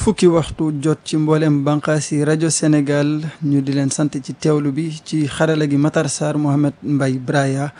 fukki waxtu jot ci mboolem bànqaas yi rajo Sénégal ñu di leen sant ci teewlu bi ci xarala gi Matar Sarr Mohamed Mbaye Braya.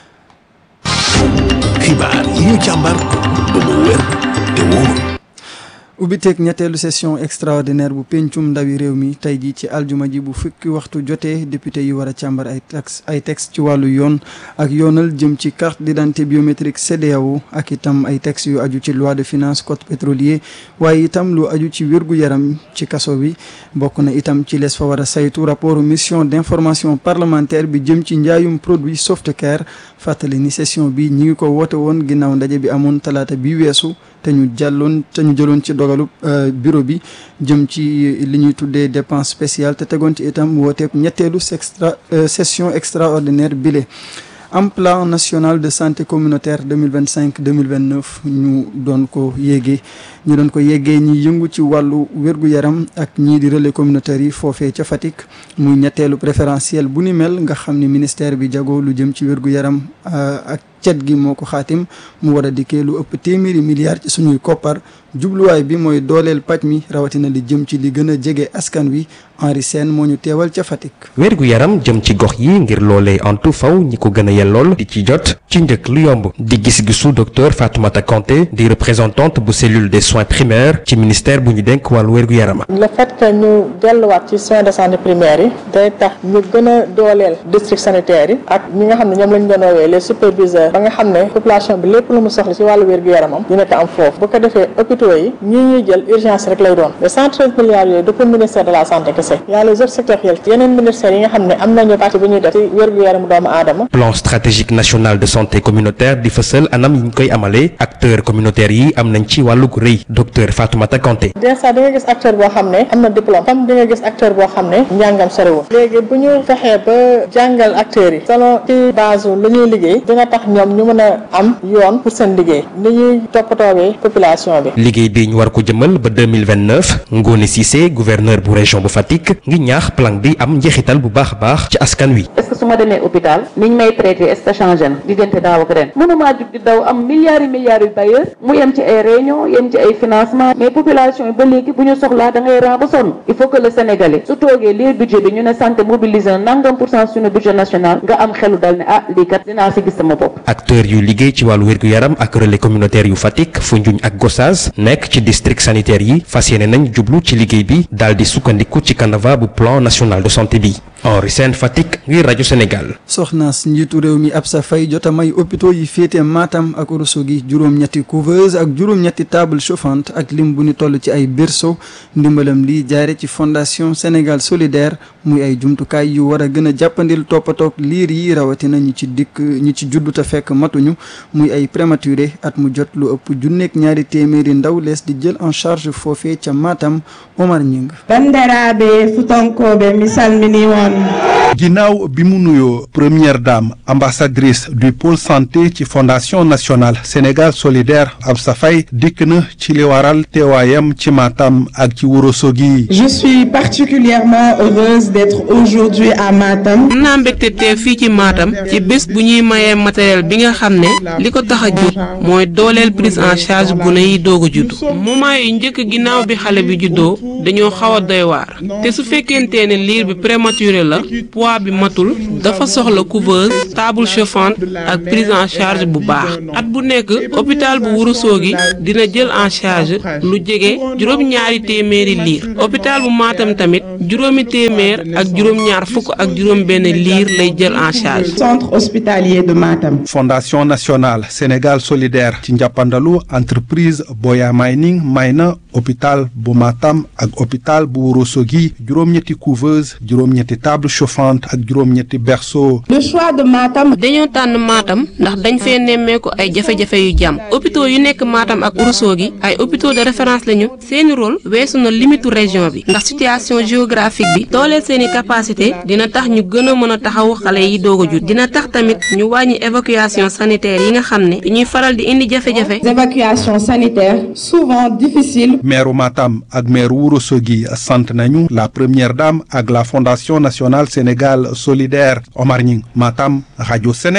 xibaar yi ñu càmbar ba mu wér te wóor. ubbiteeg ñetteelu session extraordinaire bu pencum ndawi réew mi tey jii ci aljuma ji bu fukki waxtu jotee député yi war a càmbar ay tax ay texte ci wàllu yoon ak yoonal jëm ci carte d'identité biométrique CEDEAO ak itam ay texte yu aju ci loi de finance code pétrolier waaye itam lu aju ci wérgu yaram ci kaso bi bokk na itam ci les fa war a saytu rapport mission d'information parlementaire bi jëm ci njaayum produit Softcare fàttali ni session bi ñi ngi ko woote woon ginnaaw ndaje bi amoon talaata bi weesu te ñu jàlloon te ñu jëloon ci dogalu bureau bi jëm ci li ñuy tuddee dépense spéciale te tegoon ci itam wooteeb ñetteelu extra session extraordinaire bile am plan national de santé communautaire 2025 2029 ñu doon ko yéegee ñu doon ko yéegee ñi yëngu ci wàllu wér-gu-yaram ak ñii di relais communautaire yi foofee ca Fatick muy ñetteelu préférentiel bu ni mel nga xam ni ministère bi jago lu jëm ci wér-gu-yaram ak cet gi moo ko xaatim mu war a dikkee lu ëpp téeméeri milliards ci suñuy koppar jubluwaay bi mooy dooleel paj mi rawatina li jëm ci li gën a jege askan wi Henri Sène moo ñu teewal ca Fatick. wérgu yaram jëm ci gox yi ngir loolee antu faw ñi ko gën a yellool di ci jot ci njëkk lu yomb di gis-gisu docteur Fatoumata Kanté di représentante bu cellule des soins primaires ci ministère bu ñu dénk wàllu wérgu yaram. le fait que ñu delluwaat ci soins de santé primaires yi day tax ñu gën a dooleel district sanitaire yi ak ñi nga xam ne ñoom lañ doon woowee les superviseurs ba nga xam ne population bi lépp lu mu soxla ci wàllu wérgu yaramam dina ko am foofu bu ko defee hôpitaux yi ñii ñuy jël urgence rek lay doon les 113 milliards yooyu du pour ministère de la santé kese y a les autres sectoriels yeneen ministères yi nga xam ne am nañu parti bu ñuy def ci wérgu yaramu doomu aadama plan stratégique national de santé communautaire di fësal anam yi ñu koy amalee acteurs communautaires yi am nañ ci wàllug rëy docteur Fatoumata Kanté déjà di nga gis acteur boo xam ne am na diplôme comme di nga gis acteur boo xam ne njàngam soriwul léegi bu ñu fexee ba jàngal acteurs yi selon ci base lu ñuy liggéey dina tax ñoom ñu mën a am yoon pour seen liggéey ni ñuy toppatoowee population bi liggéey bi ñu war ko jëmal ba 2029 Ngone Cissé gouverneur bu région bu Fatick ngi ñaax plan bi am njeexital bu baax a baax ci askan wi est-ce que su ma demee hôpital niñ may traité est-ce que changé na diggante daaw ak ren mënumaa jug di daw am milliards yi milliards yu bailleurs mu yem ci ay réunion yem ci ay financement mais population yi ba léegi bu ñu soxlaa da ngay ran ba sonn il faut que le sénégalais su toogee lii budget bi ñu ne santé mobilisé na nangam pour cent suñu budget national nga am xelu dal ne ah lii kat dinaa si gis sama bopp acteurs yu liggéey ci wàllu wér-gu-yaram ak relais communautaire yu Fatick Foundiougne ak Gossas nekk ci district sanitaire yi fas yéene nañ jublu ci liggéey bi daal di sukkandiku ci canevas bu plan national de santé bi Henri Sène Fatick ngir rajo Sénégal. soxnaas njiitu réew mi Absa Faye jot a may hôpitaux yi féete Matam ak Ourossogui juróom-ñetti couveuse ak juróom-ñetti table chauffante ak lim bu ñu toll ci ay berceau ndimbalam lii jaare ci fondation Sénégal solidaire muy ay jumtukaay yu war a gën a jàppandil toppatoog liir yi rawatina ñi ci dikk ñi ci juddu te fekk matuñu muy ay prématuré at mu jot lu ëpp junneeg ñaari téeméeri ndaw lees di jël en charge foofee ca Matam Omar Ñing bandiraɓe futonkoɓe mi salmini on ginnaaw bi mu nuyoo première dame ambassadrice du pôle santé ci fondation nationale Sénégal solidaire Absa Faye dikk na ci li waral teewaayam ci Matam ak ci Ourossogui je suis particulièrement heureuse d'être aujourd'hui à Matam am naa mbégte teew fii ci Matam ci bés bu ñuy mayee matériel bi nga xam ne li ko tax a jóg mooy dooleel prise en charge gune yi doog a juddu moment yu njëkk ginnaaw bi xale bi juddoo dañoo xaw a doy waar te su fekkente ne liir bi prématuré la poids bi matul dafa soxla couveuse table chauffante ak prise en charge bu baax at bu nekk hôpital bu Ourossogui dina jël en charge lu jege juróom-ñaari téeméeri liir hôpital bu Matam tamit juróomi téeméer ak juróom-ñaar fukk ak juróom-benn liir lay jël en charge. centre hospitalier de Matam. fondation nationale Sénégal solidaire ci njàppandalu entreprise Boya Mining may na hôpital bu Matam ak hôpital bu Ourossogui juróom-ñetti couveuse juróom-ñetti table chauffante ak juróom-ñetti berceau. le choix de Matam. dañoo tànn Matam ndax dañ fee nemmeeku ay jafe-jafe yu jàmm hôpitaux yu nekk Matam ak Ourossogui ay hôpitaux de référence lañu seeni rôle weesu na limitu région bi ndax situation géographique bi dooleel seeni capacité dina tax ñu gën a mën a taxawu xale yi doog a jut dina tax tamit ñu wàññi évacuation sanitaire yi nga xam ne dañuy faral di indi jafe-jafe. évacuation sanitaire souvent difficile. maire Matam ak maire Ourossogui sant nañu la première dame ak la fondation nationale Sénégal solidaire Omar Ñing Matam rajo Sénégal.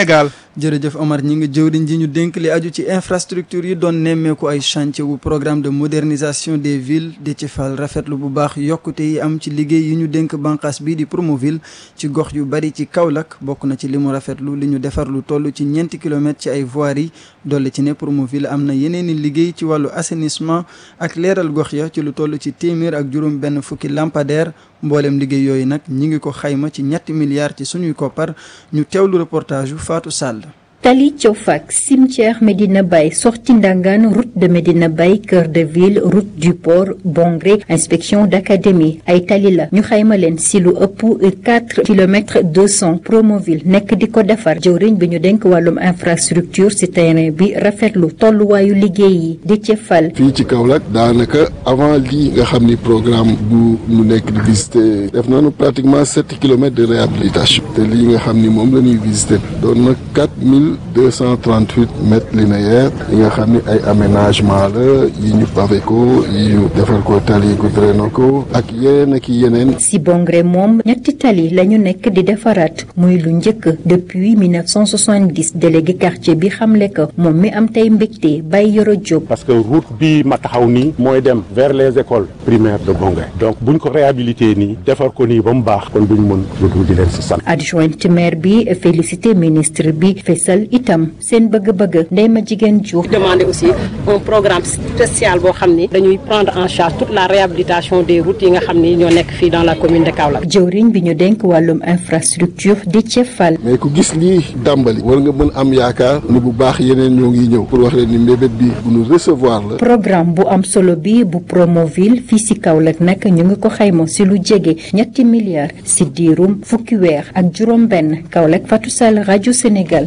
jërëjëf Omar ñi ngi jëwriñ ji ñu dénk li aju ci infrastructure yi doon nemmeeku ay chantier wu programme de modernisation des villes di ci fal rafetlu bu baax yokkute yi am ci liggéey yi ñu dénk bànqaas bii di Promoville ci gox yu bari ci Kaolack bokk na ci li mu rafetlu li ñu defar lu toll ci ñeenti kilomètres ci ay voiries dolli ci ne Promoville am na yeneeni liggéey ci wàllu assainissement ak leeral gox ya ci lu toll ci téeméer ak juróom benn fukki lampadaire mboolem liggéey yooyu nag ñi ngi ko xayma ci ñetti milliards ci suñuy koppar ñu teewlu reportage yu Fatou Sall Tali Tiofak cimetière Medina Baye sortie Ndangan route de Medina Baye cœur de ville route du port Bongré inspection d'académie ay tali la ñu xayma leen si lu ëpp quatre kilomètres deux cent Promoville nekk di ko defar jëwriñ bi ñu denk wàllum infrastructure si terrain bi rafetlu tolluwaayu liggéey yi di ci fal. fii ci Kaolack daanaka avant lii nga xam ni programme bu mu nekk di visiter def nañu pratiquement sept kilomètres de réhabilitation te lii nga xam ni moom la ñuy visiter doon na quatre mille 238 mètres linéaires yi nga xam ni ay aménagement la yi ñu pavé ko yi ñu defal ko tali goudronné ko ak yeneen ak yeneen. si Bongré moom ñetti tali la ñu nekk di defaraat muy lu njëkk depuis 1970 délégué quartier bi xamle ko moom mi am tey mbégte Baye Yoro Diop. parce que route bi ma taxaw nii mooy dem vers les écoles primaires de Bongré donc buñ ko réhabilité nii defar ko nii ba mu baax kon duñ mën lu dul di leen si sant. adjointe maire bi félicité ministre bi fesal itam seen bëgg-bëgg ndey ma jigéen Diouf. demander aussi un programme spécial boo xam ni dañuy prendre en charge toute la réhabilitation des routes yi nga xam ni ñoo nekk fii dans la commune de Kaolack. jëwriñ bi ñu denk wàllum infrastructure di cefal. mais ku gis lii dàmbali war nga mën am yaakaar ni bu baax yeneen ñoo ngi ñëw pour wax leen ni mbébét bi bu ñu recevoir la. programme bu am solo bi bu Promoville fii si Kaolack nag ñu ngi ko xayma si lu jege ñetti milliards si diirum fukki weer ak juróom-benn Kaolack Fatou Sall rajo Sénégal.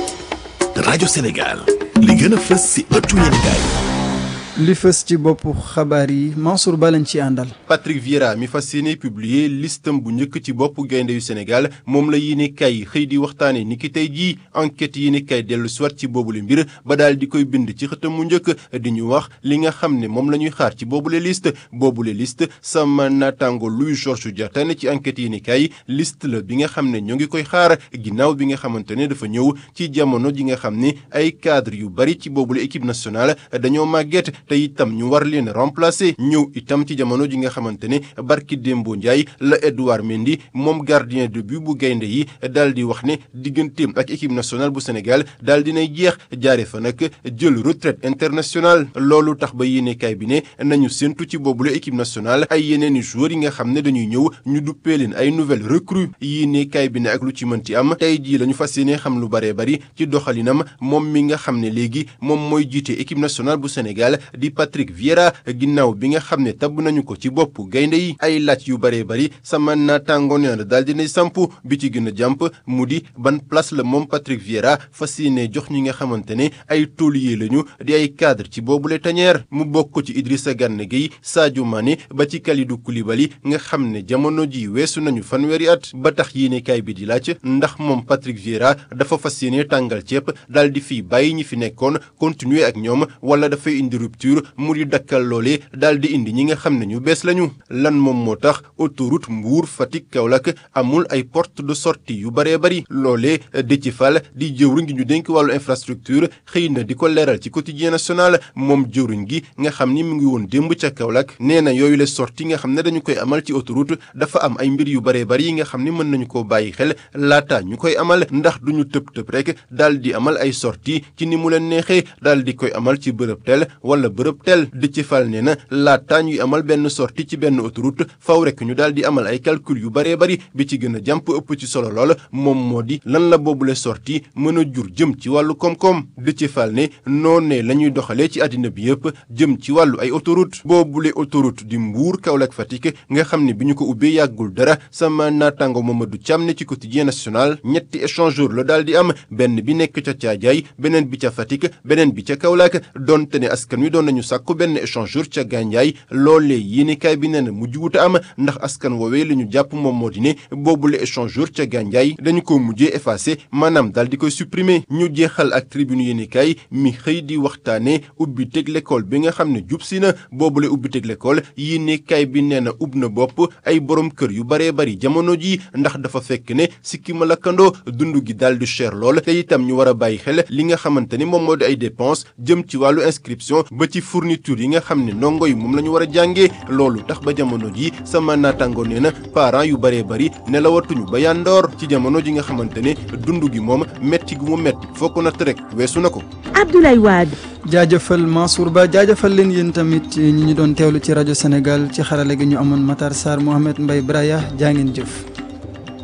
rajo Sénégal li gën a fës ci ëttu yéenekaay li fës ci boppu xabaar yi Mansour Ba lañ ci àndal. Patrick Vieira mi fas yéene publier listam bu njëkk ci boppu gaynde yu Sénégal moom la yéene kay xëy di waxtaane ni ki tey jii enquête yéene kay dellu soit ci boobule mbir ba daal di koy bind ci xëtam mu njëkk di ñu wax li nga xam ne moom la ñuy xaar ci boobule liste boobule liste sama naataango Louis Georges Diatta ne ci enquête yéene kay liste la bi nga xam ne ñoo ngi koy xaar ginnaaw bi nga xamante ne dafa ñëw ci jamono ji nga xam ni ay cadre yu bari ci boobule équipe nationale dañoo màgget te itam ñu war leen remplacer ñëw itam ci jamono ji nga xamante ne barki Dembo Ndiaye la Edouard Mendy moom gardien de but bu gaynde yi daal di wax ne digganteem ak équipe nationale bu Sénégal daal dinay jeex jaare fa nag jël retraite internationale loolu tax ba yéenekaay bi ne nañu séntu ci boobule équipe nationale ay yeneeni joueurs yi nga xam ne dañuy ñëw ñu duppee leen ay nouvelles recrues yéenekaay bi ne ak lu ci mënti am tey jii la ñu fas yéene xam lu baree bari ci doxalinam moom mi nga xam ne léegi moom mooy jiite équipe nationale bu Sénégal di Patrick Vieira ginnaaw bi nga xam ne tabb nañu ko ci bopp gaynde yi ay laaj yu baree bari sama naataango nee na daal dinay samp bi ci gën a jàmp mu di ban place la moom Patrick Vieira fas yéene jox ñi nga xamante ne ay taulier lañu di ay cadre ci boobule tañeer mu bokk ci Idrissa Gana Gueye Sadio Mané ba ci Kalidou Koulibaly nga xam ne jamono ji weesu nañu fanweeri at ba tax yéenekaay bi di laaj ndax moom Patrick Vieira dafa fas yéene tàngal ceeb daal di fi bàyyi ñi fi nekkoon continuer ak ñoom wala dafay indi rupture mu di dakkal loole daal di indi ñi nga xam ne ñu bees lañu lan moom moo tax autoroute Mbour Fatick Kaolack amul ay porte de sortie yu baree bari loolee Déthié Fall di jëwriñ gi ñu dénk wàllu infrastructure xëy na di ko leeral ci quotidien national moom jëwriñ gi nga xam ni mu ngi woon démb ca Kaolack nee na yooyu les sorties nga xam ne dañu koy amal ci autoroute dafa am ay mbir yu baree bari yi nga xam ni mën nañu koo bàyyi xel laata ñu koy amal ndax duñu tëb tëb rek daal di amal ay sorties ci ni mu leen neexee daal di koy amal ci bërëb tel wala bërëb tel di ci fal nee na laata ñuy amal benn sortie ci benn autoroute faw rek ñu daal di amal ay calcul yu baree bari bi ci gën a jàmp ëpp ci solo lool moom moo di lan la boobule sortie mën a jur jëm ci wàllu koom-koom di ci fal ne noonee la ñuy doxalee ci àddina bi yëpp jëm ci wàllu ay autoroute boobule autoroute di Mbour Kaolack Fatick nga xam ne bi ñu ko ubbee yàggul dara sama naataango Mamadou Thiam ne ci quotidien national ñetti échangeur la daal di am benn bi nekk ca Thiadiaye beneen bi ca Fatick beneen bi ca Kaolack donte ne askan wi doon nañu sàkku benn échangeur ca Gandiaye loolee yéenekaay bi nee na mujj wuta am ndax askan woowee la ñu jàpp moom moo di ne boobule échangeur ca Gandiaye dañu ko mujjee effacé maanaam daal di koy supprimer ñu jeexal ak tribune yéenekaay mi xëy di waxtaane ubbi teg l'école bi nga xam ne jub si na boobule ubbi teg l'école yéenekaay bi nee na ub na bopp ay borom kër yu baree bari jamono ji ndax dafa fekk ne sikki ma lakkandoo dund gi daal di cher lool te itam ñu war a bàyyi xel li nga xamante ni moom moo di ay dépenses jëm ci wàllu inscription ba ci fourniture yi nga xam ne ndongo yi moom la ñu war a jàngee loolu tax ba jamono ji sama naataango nee na parents yu baree bari nelawatuñu ba yandoor ci jamono ji nga xamante ne dund gi moom metti gu mu metti fokk na rek weesu na ko. Abdoulaye Wade. jaajëfal Mansour Ba jaajëfal leen yéen tamit ñi ñu doon teewlu ci rajo Sénégal ci xarale gi ñu amoon Matar Sarr Mohamed Mbaye Braya jaa ngeen jëf.